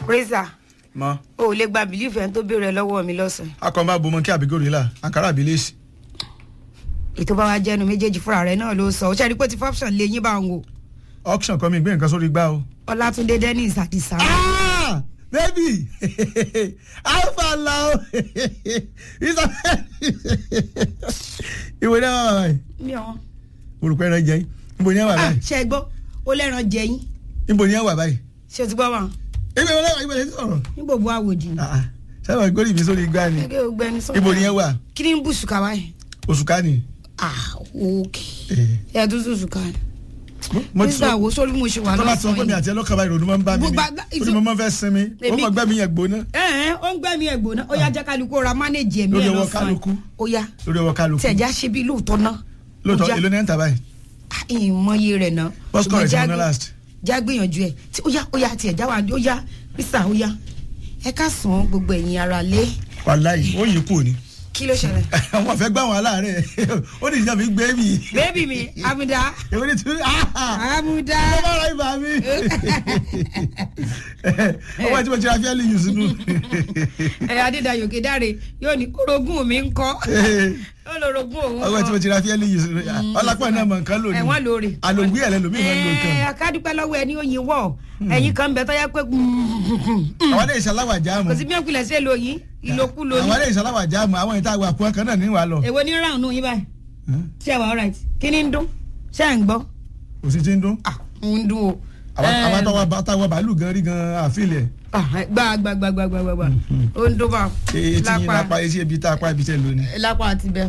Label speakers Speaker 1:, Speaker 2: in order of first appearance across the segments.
Speaker 1: reza
Speaker 2: mọ
Speaker 1: o ò lè gba bìlífù ẹni tó béèrè lọ́wọ́ mi lọ́sàn-án
Speaker 2: akọ̀ǹbà bomọ kí àbí gòrìlà ankara àbí lẹ́sì.
Speaker 1: ètò bá wa jẹnu méjèèjì fúnra rẹ náà ló sọ ó ṣe é rí pé ti fọ́pṣọ̀n lé yín bá ń wò
Speaker 2: auction kan mi gbé nǹkan sórí gbá o.
Speaker 1: ọlátúndé dennis àdìsá
Speaker 2: ah baby alpha lao ìwé náà wà báyìí
Speaker 1: mi ò
Speaker 2: olùkọ́ ẹran jẹ́ yín níbo ni ẹ wà báyìí
Speaker 1: ṣe é gbọ́ ó lẹ́ran jẹyìn
Speaker 2: níbo ni ẹ wà báyìí.
Speaker 1: ṣe o ti gbọ́ wọn
Speaker 2: ibi ìwé náà ìwé sọ̀rọ̀
Speaker 1: ní gbogbo àwòjì ni.
Speaker 2: Ah, ah. sábà gbórí mi sórí gbá ni
Speaker 1: gẹ́gẹ́ ògbẹ́ni sọ.
Speaker 2: níbo ni ẹ wà
Speaker 1: kí ni ń bù sùkà báyìí.
Speaker 2: oṣù ká ni.
Speaker 1: ah ok
Speaker 2: Eh,
Speaker 1: ẹ tún sùn sùkà ni.
Speaker 2: mo ti
Speaker 1: nígbà
Speaker 2: sọ
Speaker 1: wo sórí mo ṣe wà
Speaker 2: tọ́lá tí wọ́n pè mí
Speaker 1: lọ́sàn-án
Speaker 2: àti ẹlọ́kàn báyìí ìrònú máa ń bá mi
Speaker 1: Gbogbo
Speaker 2: ní
Speaker 1: àgbà-
Speaker 2: orí mo máa ń fẹ́ sinmi ó
Speaker 1: Èmi-
Speaker 2: mọ̀ gbẹ́mí yẹn gbóná
Speaker 1: ẹ ẹ ó ń gbẹ́mí ẹ̀gbọ́n náà ó yá jẹ́ kálukú ra mánéjì ẹ̀mí
Speaker 2: Lórí
Speaker 1: ẹ̀
Speaker 2: ọwọ́
Speaker 1: lọ́sàn-án
Speaker 2: kálukú.
Speaker 1: ó yá
Speaker 2: lórí ọwọ́ kálukú
Speaker 1: tí ẹ̀já ṣe bí lóòótọ́ náà.
Speaker 2: lóòótọ́
Speaker 1: Ó já-
Speaker 2: èlò ní ẹ̀ ń tà báyìí
Speaker 1: Ah, ìmọye rẹ̀ náà.
Speaker 2: What's
Speaker 1: Ṣùgbọ́n
Speaker 2: correct
Speaker 1: já
Speaker 2: mo ná
Speaker 1: gbé-
Speaker 2: last?
Speaker 1: já gbìyànjú ẹ̀ tí ó yá ó yá tí ẹ̀já wà ó yá bísà ó yá ẹ ká sàn án gbogbo ẹ̀yin ara lé
Speaker 2: wàláyé ó yìí kù ni
Speaker 1: kí ló ṣẹlẹ̀.
Speaker 2: àwọn àfẹ́ gbà wọn aláàárẹ̀ ó ní ìjọba gbé mi
Speaker 1: bébì mi amúdá
Speaker 2: èwo ni tún
Speaker 1: amúdá
Speaker 2: ó bá ra ibà mi ọwọ́ tí mo ti ra fẹ́ẹ́lì yìí sínú
Speaker 1: ẹ adédayò kédáre yóò ní orogún mi ń kọ́ ó lọ orogún òun
Speaker 2: ọwọ́ tí mo ti ra fẹ́ẹ́lì yìí sínú ọlápá náà mọ̀ nǹkan lónìí
Speaker 1: ẹ̀wọ̀n lóore.
Speaker 2: àlògbé ẹ̀ lẹ́nu mi máa ń lo nǹkan
Speaker 1: ẹ akádúpẹ́ lọ́wọ́ ẹni oyin wọ̀ ẹ̀yin kan bẹ tọ́yá pé
Speaker 2: àwọn ilé ìṣaláwà jáàmù
Speaker 1: kò sí bí wọ́n pilẹ̀ sí èlò yín ìlòkulò
Speaker 2: àwọn ilé
Speaker 1: yín
Speaker 2: ìṣaláwà jáàmù àwọn ìta àgbà pọ̀ kan náà ní wàá lọ
Speaker 1: èwo ní round nù yín báyìí ṣé ẹ wà alright kí ni ń dún ṣé ẹ ń gbọ́
Speaker 2: kò sí ti ń dún
Speaker 1: ah ń dún o.
Speaker 2: àwọn àtàwọn àtàwọn bàálù gan rí gan àfilẹ̀
Speaker 1: Ah, gbà gbà gbà gbà gbà gbà gbà ó ń dún bá
Speaker 2: etí yín lápá etí ibi tá apá ibi tẹ̀ lónìí.
Speaker 1: lápá àti bẹ́ẹ̀.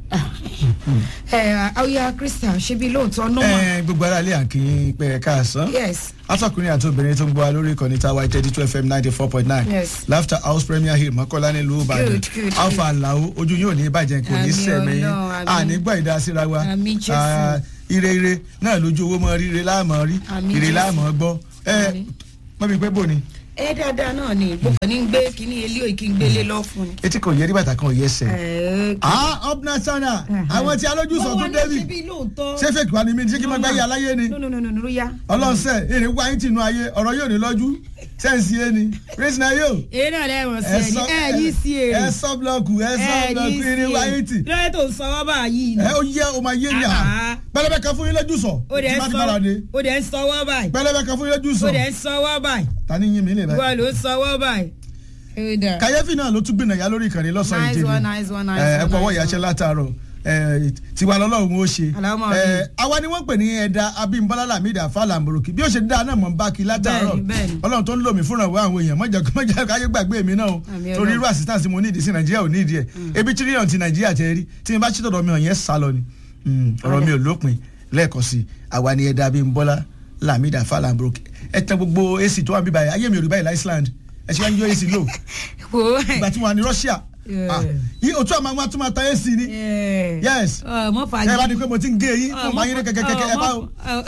Speaker 1: ẹ àwòyá christian ṣe bí lóòótọ́ normal
Speaker 2: ẹ gbogbo ara ilé àkìyìn pé ẹ káàsán
Speaker 1: yes
Speaker 2: atọkùnrin àti obìnrin tó ń gbọ́ wa lórí ìkànnì tàwa thirty two fm ninety four point nine
Speaker 1: Yes.
Speaker 2: laughter house premier hill mọ́kànlá nílùú ìbàdàn
Speaker 1: Good, good, good.
Speaker 2: alpha alao ojú yóò ní ìbàjẹ́ kò ní
Speaker 1: Àmín
Speaker 2: sẹ̀mí
Speaker 1: Ọlọ́run, àmín.
Speaker 2: ànígbà ìdásíra wa
Speaker 1: Àmín Jésù.
Speaker 2: Ah, ire ire náà lójú owó mọ́ rí ire láàmọ́ rí
Speaker 1: Àmín
Speaker 2: ire
Speaker 1: Jésù.
Speaker 2: láàmọ́ gbọ́ ẹ
Speaker 1: Àmín.
Speaker 2: mọ́mi pé bò ni
Speaker 1: ẹ dáadáa náà ni gbogbo ní gbé kíní ilé òkè gbélé lọ fún ni.
Speaker 2: etí kò yẹ rí bàtà kan ò yẹ ẹsẹ̀.
Speaker 1: ẹ
Speaker 2: ah upna sana àwọn tí alójú sọ tó
Speaker 1: ṣe
Speaker 2: débi
Speaker 1: bí lóòótọ́.
Speaker 2: ṣé fake wa ni mi ṣé kí n máa gbáyé aláyé ni
Speaker 1: no no no no no ya.
Speaker 2: ọlọ́sẹ̀ èrè wáyé tìǹú ayé ọ̀rọ̀ yóò ní lọ́jú sẹ́ǹsì yé ni praise na yóò
Speaker 1: èyí náà lẹ́wọ̀n sí ẹni ẹ yí sí èrè.
Speaker 2: ẹ sọ blọọkù ẹ sọ
Speaker 1: ẹ
Speaker 2: blọọkù
Speaker 1: yí sí
Speaker 2: èrè wáyé tì
Speaker 1: èrè. lọ́yẹ̀ tó ń sọ wọ́n báyìí ni.
Speaker 2: ẹ ó yẹ o máa yé ni à
Speaker 1: Ah.
Speaker 2: pẹlẹbẹ kan fún yín lójú sọ
Speaker 1: ó dẹ̀
Speaker 2: tí
Speaker 1: ń
Speaker 2: bá ti
Speaker 1: sọ
Speaker 2: bára dé
Speaker 1: ó dẹ̀ ń sọ wọ́n báyìí.
Speaker 2: pẹlẹbẹ kan fún yín lójú sọ
Speaker 1: ó dẹ̀ ń sọ wọ́n báyìí.
Speaker 2: ta ni yín mi lè
Speaker 1: ìwọ
Speaker 2: báyìí.
Speaker 1: ló ń sọ wọ́n báyìí. ẹ dà.
Speaker 2: kàyéfì náà ló tún gbìnà yá lórí ìkànnì lọ́sàn-án
Speaker 1: Nice
Speaker 2: ìjẹ́bi
Speaker 1: one, nice one, nice
Speaker 2: ẹ
Speaker 1: one,
Speaker 2: pọ̀ ọwọ́
Speaker 1: nice
Speaker 2: ìyáṣẹ́
Speaker 1: one.
Speaker 2: látàárọ̀ ẹ, tiwa lọ́lọ́run ó ṣe
Speaker 1: Àlámọ̀
Speaker 2: ẹ,
Speaker 1: mi.
Speaker 2: àwa ni wọ́n pè ní ẹ̀dá abímbọ́lá lamidi afálàmùrùkì bí ó ṣe dá náà mọ̀ ń bá kí látàárọ̀
Speaker 1: Bẹ́ẹ̀ni, bẹ́ẹ̀ni.
Speaker 2: ọlọ́run tó ń lò mí fúnra ìwé àwọn èèyàn mọ̀jà mọ̀jà káyé gbàgbé mi náà o
Speaker 1: Àmín
Speaker 2: torí
Speaker 1: Ọlọ́run.
Speaker 2: irú assistance mo nídìí sí nàìjíríà ò nídìí ẹ̀ ebi tírílíọ̀nù ti nàìjíríà tẹ́ rí tí mi bá ṣètò ọ̀dọ̀ mi ọ̀ yẹn sá lọ ni Mm, ọ̀rọ̀ mi ò lópin lẹ́ẹ̀kan sí àwa ni ẹ̀dá abímbọ́lá lamidi afálàmùrùkì ẹ tẹ gbogbo ac tó wà níbí báyìí ayé mi ò rí báyìí láìsíláńd ẹ ṣe wá ń yọ ac lò
Speaker 1: wo
Speaker 2: ìgbà tí mo wà ní russia
Speaker 1: Yeah.
Speaker 2: ah, yí òtún àmọ́ àwọn àtúmọ̀ àtàyè sí ni Yes.
Speaker 1: ọmọ
Speaker 2: ẹ bá di
Speaker 1: fagidi
Speaker 2: pé mo ti ń gé yín mo máa yín ní kẹkẹkẹkẹ ẹ bá o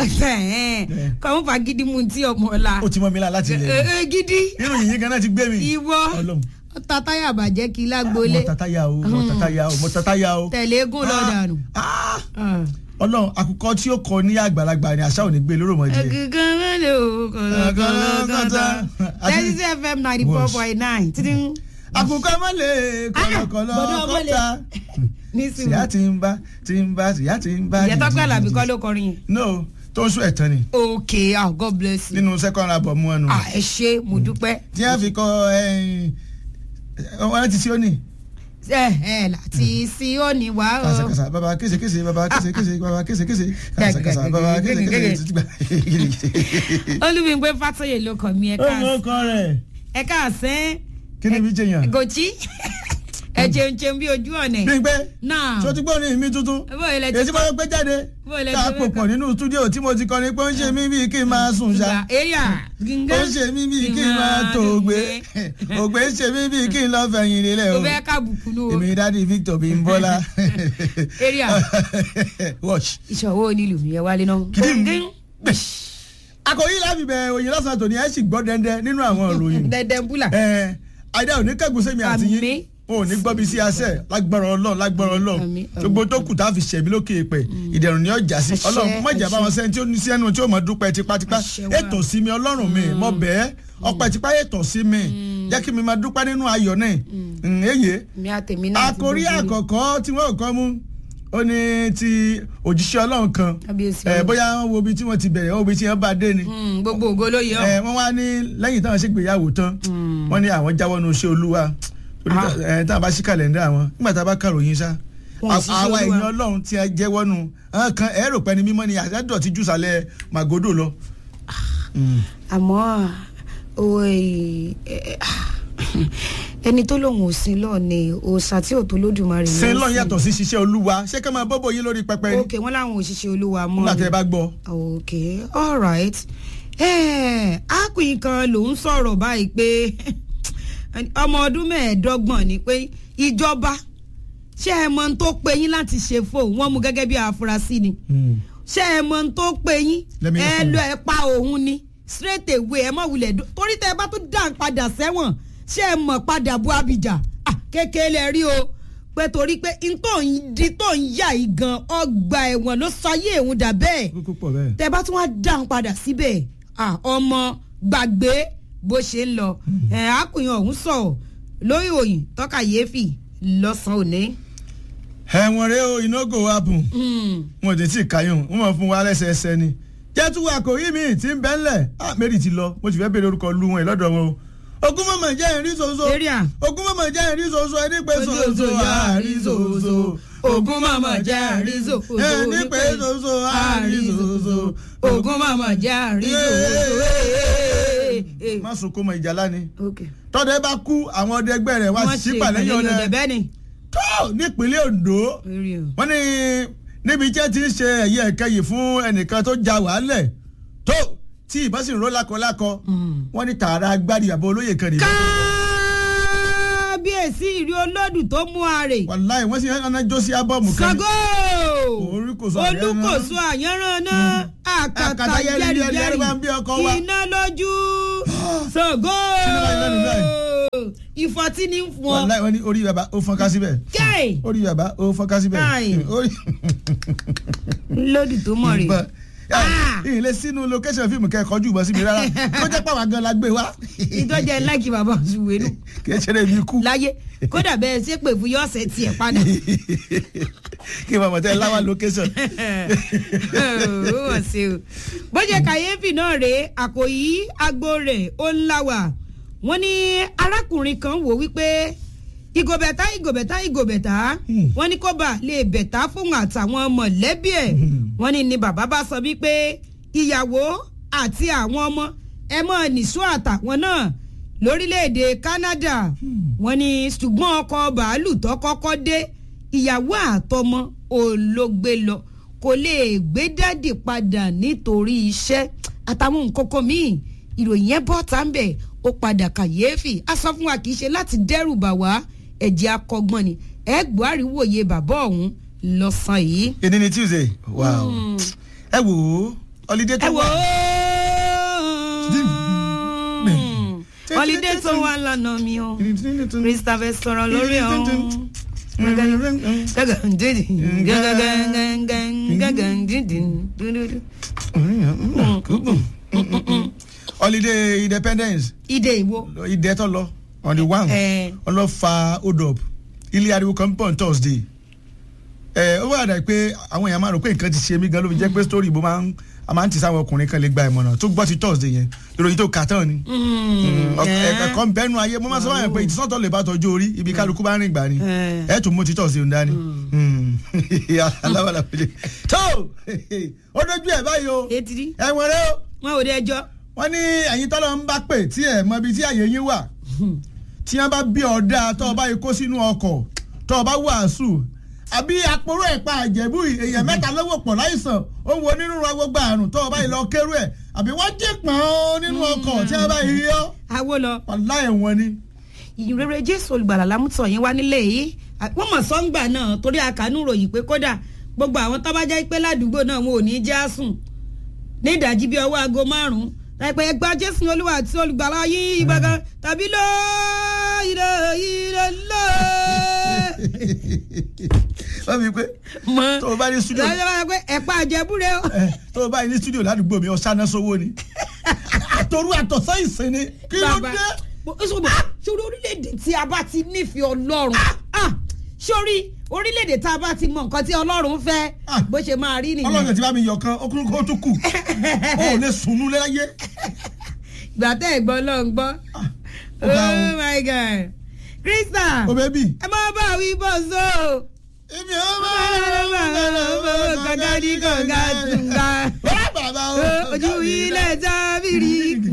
Speaker 1: kọ́ ọmọ fagidi mu ti ọmọ ọ̀la
Speaker 2: ó ti mọ mi la láti ilẹ̀
Speaker 1: Ẹ- ẹ, gidi
Speaker 2: nínú yìnyín gan náà ti gbé mi
Speaker 1: ìwọ
Speaker 2: Ọlọ́run
Speaker 1: ọta táyà bàjẹ́ kí lágbólé
Speaker 2: mo tata ya o mo tata ya o mo tata ya o
Speaker 1: tẹ̀lé eégún lọ́dànù.
Speaker 2: Ah, Ọlọ́run àkùkọ tí ó kọ ní àgbàlagbà ni àṣà ò ní gbé lóró mọ́ díẹ̀
Speaker 1: ẹ̀gìgàn mẹ́lẹ̀ o kọ̀lọ̀kọ̀lọ̀ thirty six fm ninety four point nine títí
Speaker 2: àkùkọ mọ́lẹ̀ kọ̀lọ̀kọ̀lọ̀
Speaker 1: bọ̀dọ̀ mọ́lẹ̀.
Speaker 2: kọ́ta
Speaker 1: nísìnyí
Speaker 2: tìyá ti ń bá ti ń bá tìyá ti ń bá
Speaker 1: ìyẹn tọ́pẹ́ àlàbí kọ́ ló kọrin yẹn.
Speaker 2: no tó ń sún ẹ̀tàn ni
Speaker 1: ok ah god bless you.
Speaker 2: nínú second album mu ẹnu
Speaker 1: ah ẹ ṣe mo dúpẹ́.
Speaker 2: tí wọ́n fi kọ ọ̀rẹ́ ti sí ó ní.
Speaker 1: ẹ ẹ láti sí òní wá o.
Speaker 2: kàṣàkàṣà bàbá késekése bàbá késekése bàbá késekése kàṣàkàṣà bàbá késekése.
Speaker 1: olùmígbé fàtọyè ló kọ mi ẹ
Speaker 2: ó mọ
Speaker 1: káàsán
Speaker 2: ọkọ rẹ
Speaker 1: ẹ káàsán
Speaker 2: kí ni ibi jẹyàn.
Speaker 1: gòchí ẹ jẹun jẹun bí ojú ọ̀nà
Speaker 2: bí n pé
Speaker 1: náà
Speaker 2: tí o ti gbọ́ ní mi tuntun
Speaker 1: bó ilẹ̀
Speaker 2: èyí tí mo gbé jáde
Speaker 1: Bó ilẹ̀
Speaker 2: tá a
Speaker 1: tí
Speaker 2: pò
Speaker 1: ó
Speaker 2: pọ̀ nínú stúdíò tí mo ti kọrin pé ó ń ṣe mí bíi kí n máa sùn ṣá
Speaker 1: area
Speaker 2: ó ń ṣe mí bíi kí n máa tó ògbé ògbé ń ṣe mí bíi kí n lọ fẹ̀yìn lélẹ̀
Speaker 1: kò
Speaker 2: o
Speaker 1: fẹ́ kábùkù nù o
Speaker 2: èmi dádì Victor Bímbọ́lá
Speaker 1: area
Speaker 2: watch.
Speaker 1: ìṣòwò onílù mi ẹ wálé náà.
Speaker 2: Kìdí mi. akọ̀yí láfi bẹ̀ òyìn lọ́sàn-án tòní ẹ̀ sì gbọ́ dẹ́ndẹ́ nínú àwọn ìròyìn
Speaker 1: dẹdẹ búlà.
Speaker 2: ẹ àìdá òní kẹ́gùn sẹ́mi àti
Speaker 1: Àmín.
Speaker 2: yín o ò ní gbọ́ bí sí asẹ́ lágbára ọlọ́run lágbára ọlọ́run
Speaker 1: Àmín, àmín.
Speaker 2: gbogbo tó kù tá a fi ṣẹ̀mí lókè pẹ̀ ìdẹ̀rùn ni ọjà sí
Speaker 1: Àṣẹ,
Speaker 2: ọlọ́run mọ̀jà bá wọn sẹ́ni tí ó ní sí ẹnu tí ó mọ̀ dúpẹ́ tipátipá
Speaker 1: Àṣẹ wa.
Speaker 2: ètò sí mi ọlọ́run mi mọ̀ bẹ́ẹ̀ ọpẹ́ tí páyé tọ̀ sí mi jẹ́ kí mi máa dúpẹ́ nínú ayọ̀ náà èyí
Speaker 1: mi àtẹ̀mí náà ti
Speaker 2: àkórí
Speaker 1: gbogbo rẹ̀.
Speaker 2: àkọ́kọ́ tí wọ́n kọ́ mú ó ní ti òjíṣẹ́ ọlọ́run kan
Speaker 1: Kábíyèsí
Speaker 2: ẹ,
Speaker 1: Ọlọ́run.
Speaker 2: bóyá wọ́n wo ibi tí wọ́n ti bẹ̀rẹ̀ wọ́n wo ibi tí wọ́n bá dé ni
Speaker 1: Mm, gbogbo ògo ló yẹ ọ́.
Speaker 2: ẹ, wọ́n wá ní lẹ́yìn táwọn ṣègbéyàwó tán wọ́n ní àwọn jáwọ́ nu iṣẹ́ olúwa torí tá- ẹ, táwọn bá ṣí kàlẹ́ndà àwọn nígbà tá a bá kàròyìn sá
Speaker 1: Wọn ò ṣiṣẹ́
Speaker 2: àwa
Speaker 1: Olúwa.
Speaker 2: èèyàn ọlọ́run tí a jẹ́wọ́ nu àwọn kan ẹ rò pé ni mímọ́ ni àjádọ̀ ti jù sálẹ̀ màgòdò lọ. Mm.
Speaker 1: àmọ́ o, ẹ, ẹ, ẹni tó lòun ò sin lọ ni òòṣà tí ò tó lódùmarè
Speaker 2: sin
Speaker 1: ló
Speaker 2: lọ́n
Speaker 1: sìn.
Speaker 2: yàtọ̀ sí ṣiṣẹ́ olúwa ṣé ká máa bọ́bọ̀ yín lórí pẹpẹ ni
Speaker 1: ok wọn làwọn òṣìṣẹ́ olúwa mọ́
Speaker 2: nígbà
Speaker 1: ni.
Speaker 2: tẹ́ ẹ bá gbọ́.
Speaker 1: ok alright ákùnrin kan ló ń sọ̀rọ̀ báyìí pé ọmọ ọdún mẹ́ẹ̀ẹ́dọ́gbọ̀n ni pé ìjọba ṣé ẹ mọ ohun tó pe yín láti ṣe fóun wọ́n mú gẹ́gẹ́ bí àfúrásì ni ṣé ẹ mọ ohun tó pe yín
Speaker 2: Let me
Speaker 1: ẹ
Speaker 2: hear from
Speaker 1: lọ
Speaker 2: you.
Speaker 1: ẹ pa òun ni straight away ẹ mọ wulẹ̀ dó- torí tẹ ẹ bá tún dá padà sẹ́wọ̀n ṣé ẹ mọ̀ padà bu abidjan Ah, kékeré lẹ rí o pé torí pé n tó ń di tó ń yà yìí gan ọgbà ẹ̀wọ̀n ló sọ ayé òun dà bẹ́ẹ̀
Speaker 2: kókó pọ̀ bẹ́ẹ̀.
Speaker 1: tẹ bá tún wá dáhùn padà síbẹ̀ ah, ọmọ gbàgbé bó ṣe ń lọ ẹ̀ àkùnyàn ọ̀hún sọ̀rọ̀ lórí òyìn tọ́ka yééfì lọ́sàn-án òní.
Speaker 2: ẹ̀wọ̀n rẹ o iná go happen
Speaker 1: Mm.
Speaker 2: wọn ò dé tí ì káyọ̀ wọ́n mọ̀ fún wa lẹ́sẹẹsẹ ni. jẹ́túwọ́ àkòrí mi tí ń bẹ́ ńlẹ̀ ah mary ti lọ mo sì fẹ́ béèrè orúkọ lu wọn ẹ̀ lọ́dọ̀ wọn o. ogún mọ̀mọ̀ jẹ́ ìrí soso
Speaker 1: Area.
Speaker 2: ogún mọ̀mọ̀ jẹ́ ìrí soso ẹni pé soso àárí soso
Speaker 1: Ogún mọ̀mọ̀ jẹ́ àrí soso.
Speaker 2: ẹni pé soso àárí soso
Speaker 1: Ogún mọ̀mọ̀ jẹ́ àrí soso.
Speaker 2: má sunkún mọ ìjàlá ni
Speaker 1: ok
Speaker 2: tọ́dẹ bá kú àwọn ọdẹ ẹgbẹ́ rẹ̀ wá
Speaker 1: wọ́n
Speaker 2: sí
Speaker 1: ṣe
Speaker 2: pàlẹ́yìn
Speaker 1: ìpàdé
Speaker 2: ọ̀nà
Speaker 1: ọ̀dẹ̀ bẹ́ẹ̀ ni.
Speaker 2: tó nípínlẹ̀ Ondo
Speaker 1: Area.
Speaker 2: wọ́n ní níbi tí ẹ ti ń ṣe ẹ̀yẹ ẹ̀kẹyìn fún ẹnìkan tó ja wàhálẹ̀ tó tí ìbọn sì ń ró lákọlákọ wọ́n ní tààrà agbárí àbọ̀ olóyè kan nìyẹn.
Speaker 1: kábíyèsí ìrí olódù tó mú àrè.
Speaker 2: wàláì wọ́n sì ń rán jó sí ábọ́ọ̀mù kan.
Speaker 1: sago
Speaker 2: Oríkòso àyànràn.
Speaker 1: olùkòso àyànràn náà àkàtà
Speaker 2: Àkàtà yẹ́rì yẹ́rì yẹ́rì bá ń bí ọkọ wa.
Speaker 1: iná lójú sago
Speaker 2: Sínú báyìí lẹ́nu báyìí.
Speaker 1: ìfọ̀tí ní fún ọ.
Speaker 2: wàláì wọ́n ní orí bàbá ó fọ́nká síbẹ̀.
Speaker 1: kéè
Speaker 2: orí bàbá ó fọ́nká síbẹ̀.
Speaker 1: Káì.
Speaker 2: orí
Speaker 1: lódì tó mọ̀ rè.
Speaker 2: Bá-
Speaker 1: Ah.
Speaker 2: ìyìnlẹ̀ sínú location fíìmù kẹ́kọ̀ọ́ jù bọ́ sí mi rárá kó jẹ́ pàwọn gan la gbé wá.
Speaker 1: ìtọ́jà láìkí bàbá òṣùwé nù
Speaker 2: kì í ṣe lè mi kú.
Speaker 1: láyé kódà bẹ́ẹ̀ ṣe pè fún yọ̀ọ̀sẹ̀ tiẹ̀ padà.
Speaker 2: kí n máa mọ̀ tẹ́ láwa location.
Speaker 1: ó wọ̀ sí o bó ṣe kàyéfì náà rèé àkòyí agbo rẹ̀ ó ń láwà wọ́n ní arákùnrin kan wò wípé ìgòbẹ̀tà ìgòbẹ̀tà ìgòbẹ̀tà
Speaker 2: Hmm.
Speaker 1: wọ́n ní kó bá lè bẹ̀tà fún àtàwọn mọ̀lẹ́bí ẹ̀ wọ́n ní ni bàbá bá sọ wípé ìyàwó àti àwọn ọmọ ẹ mọ̀ nìṣó àtàwọn náà lórílẹ̀‐èdè Canada wọ́n ní ṣùgbọ́n ọkọ̀ bàálù tó kọ́kọ́ dé ìyàwó àtọmọ olóògbé lọ kò lè gbé dáàdì padà nítorí iṣẹ́ àtàwọn nǹkan kan míì ìròyìn yẹn bọ́ tá ń bẹ̀ ó padà kàyéfì a sọ fún wa kì í ṣe láti dẹ́rù bà wá ẹ̀jẹ̀ akọgbọ́n ni ẹ gbọ́ àríwòye bàbá ọ̀hún lọ́sàn-án yìí.
Speaker 2: èdè ni tuesday wow ẹ wò ó holiday tó
Speaker 1: ẹ wò
Speaker 2: wà
Speaker 1: ó holiday tó wà lọ́nà mi o christopher sọ̀rọ̀ lórí ọ̀hún.
Speaker 2: holiday independence
Speaker 1: ìdè ìwo.
Speaker 2: ìdẹ tó lọ on the one
Speaker 1: Eh.
Speaker 2: ọlọ́fà hold up ilé ariwo kan pọ̀ on thursday ẹ ó wà dà pé àwọn èèyàn máa rò pé nǹkan ti ṣe mí gan ló fi jẹ́ pé story bó máa ń a máa ń tì sáwọn ọkùnrin kan lè gba ìmọ̀ràn tó gbọ́ ti thursday yẹn ìròyìn tó kà tán ni ẹ̀kọ́ ń bẹ́nu ayé mo máa sọ wáyé pé ìtìsọ́tọ̀ lè bá tọ́jú orí ibi kálukú bá rìn gbà ni
Speaker 1: Eh.
Speaker 2: ẹ̀ tún mú ti thursday ń dání aláwàlà pèlè tó ó dojú ẹ̀ báyìí o
Speaker 1: etiri
Speaker 2: ẹ̀wọ̀n rẹ o
Speaker 1: wọn ò dé ẹjọ́.
Speaker 2: wọ́n ní ẹ̀yin tọ́lọ́ ń bá pè tí ẹ̀ mọ ibi tí àyè yín wà tí wọ́n bá bí ọ̀dà tó o bá yìí kó sínú ọkọ̀ tó o bá wàásù àbí àpòrò ẹ̀pà àjẹ̀bú èèyàn mẹ́ta lówó pọ̀ láìsàn ó ń wo nínú agbègbè àrùn tó o bá yìí lọ kérú ẹ̀ àbí wọ́n jí pọ̀n nínú ọkọ̀ tí wọ́n bá yìí yọ
Speaker 1: awo lọ
Speaker 2: wàlá ẹ̀wọ̀n ni.
Speaker 1: ìrere jésù olùgbàlà lámùtọ̀ yín wá nílé yìí wọ́n mọ̀ sọ́ngbà náà torí àkànú ròyìn pé kódà gbogbo àwọn tó bá jẹ́ pé ládùúgbò náà wọn ò ní já sùn ní ìdájí bíi ọwọ́ aago márùn-ún láìpẹ́ ẹgbà jésù olúwa àti olùgbàlà yín ìgbàgán tàbí lọ ilé ilé lọ.
Speaker 2: wọ́n fi pé
Speaker 1: mọ
Speaker 2: tó o bá ní studio
Speaker 1: lọ́jọ́ bá yẹ pé ẹ̀pà àjẹbúrẹ́ o.
Speaker 2: ẹ, tó o bá ní studio ládùúgbò mi ọ̀sán náà sówó ni àtòrú àtọ̀sán ìsìn ni kí ló
Speaker 1: bàbá
Speaker 2: dé.
Speaker 1: ṣùgbọ́n ṣorí orílẹ̀-èdè tí a bá ti nífẹ̀ẹ́ ọlọ́run ah, ṣorí orílẹ̀-èdè tá a bá ti mọ nǹkan tí ọlọ́run fẹ́
Speaker 2: Ah.
Speaker 1: bó ṣe máa rí nìyẹn
Speaker 2: ọlọ́run ti bá mi yọ̀ kan ó kúrú kó tó kù ó ò lè sùn nú láyé.
Speaker 1: gbà tẹ́ ẹ̀ gbọ́ ọlọ́run gbọ́
Speaker 2: ó ga o.
Speaker 1: oh my god krista
Speaker 2: o bẹ́bí.
Speaker 1: ẹ má bá wí bọ́ so
Speaker 2: èmi ò máa
Speaker 1: kọ̀ǹga ní kọ̀ǹga tùǹga
Speaker 2: wá bàbá o.
Speaker 1: ojú ilẹ̀ jábìrì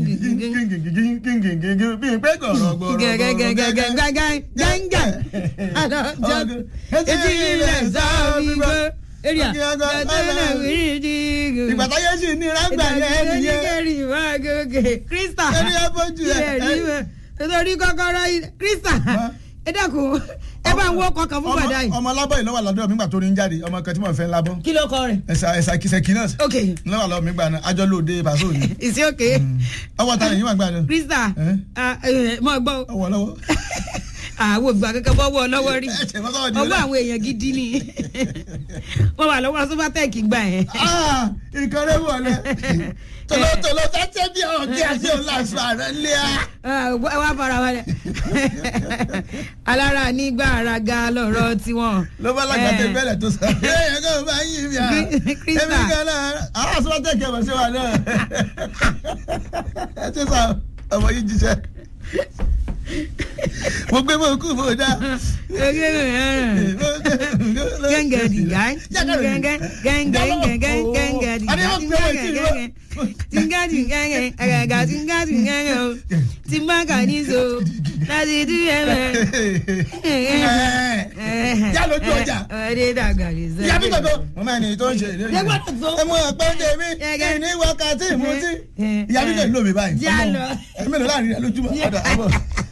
Speaker 2: bí n pé gọ̀rọ̀ gbọ̀rọ̀
Speaker 1: gẹ́gẹ́gẹ́gẹ́gẹ́gẹ́gẹ́ àlọ́jọ́ ojú ilẹ̀ jábìrì èrìà gàdúrà wíìdì
Speaker 2: ìgbà táyé sì ní rágbà yẹn nìyẹn
Speaker 1: kẹ́rì wá gòkè krista
Speaker 2: ẹni ẹ bójú ẹ.
Speaker 1: ilẹ̀ rí mọ́ nítorí kọ́kọ́rọ́ ilẹ̀ krista ẹ dẹ́kun ẹ bá ń wọ́ kọkàn fún bàdá yìí.
Speaker 2: ọmọ lábọ́ yìí lọ́wọ́ lọ́dọ̀ mi gbà tó ní ń jáde ọmọ kan tí mo fẹ́ lábọ́
Speaker 1: kí ló kọ rẹ̀.
Speaker 2: ẹ̀sà ẹ̀sà kìsẹ̀kì náà
Speaker 1: ok
Speaker 2: lọ́wọ́ lọ́wọ́ mi gbà náà ajọ́ lóde pàṣẹ òní
Speaker 1: ìsí òkè
Speaker 2: ọwọ́ ta yìí wà gbà náà
Speaker 1: krista
Speaker 2: Eh?
Speaker 1: ah, eh, mọ gbọ́
Speaker 2: ọwọ́ lọ́wọ́.
Speaker 1: àwọn ògbà kankan bọ́ wọ́ lọ́wọ́ rí
Speaker 2: Ẹ ṣe fọ́tọ̀ di
Speaker 1: ọwọ́
Speaker 2: ọ̀la.
Speaker 1: àwọn èèyàn gidi ni wọ́n wà lọ́wọ́ sọ́fàtẹ́ẹ̀kì gbà yẹn.
Speaker 2: Ah, nǹkan rẹ̀ wọlé tòlótòló sẹ́sẹ́ bí ọ̀gí àti ọ̀làṣọ àrẹ lé a.
Speaker 1: Ah, ẹ wá fara wálẹ̀ alára nígbà araga lọ̀rọ̀ tiwọn.
Speaker 2: ló bá lágbàtẹ
Speaker 1: Eh,
Speaker 2: bẹ́ẹ̀ tó sọ. ẹ̀yẹ kò bá yí mi à.
Speaker 1: Krista.
Speaker 2: èmi kan náà àwọn àsọ́tẹ̀ kẹfà sí wa náà. ẹ ti sọ ọmọ yìí jíṣẹ́. mo gbé mọ kú mo dá.
Speaker 1: gẹ́ngẹ́ dìgá gẹ́ngẹ́ gẹ́ngẹ́ gẹ́ngẹ́ gẹ́ngẹ́ dìgá gẹ́ngẹ́ tìǹgà tìǹgà àgàgà tìǹgà tìǹgà o tìǹbàkà ní so láti dú ẹ̀mẹ́.
Speaker 2: yá lójú ọjà.
Speaker 1: ọdẹ dàgbà lè sọ.
Speaker 2: ìyá mi gbàgbọ́. mo máa ní tó ń ṣe ìlérí.
Speaker 1: Ẹ gbọ́dọ̀ tó.
Speaker 2: ẹ mú ọpẹ́ tèmi
Speaker 1: Gẹ́gẹ́.
Speaker 2: ní wákàtí ìmútí.
Speaker 1: Eh,
Speaker 2: ìyá mi lè lò mí báyìí.
Speaker 1: Já
Speaker 2: Ọmọ,
Speaker 1: lọ.
Speaker 2: ẹ mélòó láàrin rẹ lójúmọ́. ọ̀dà àbọ̀.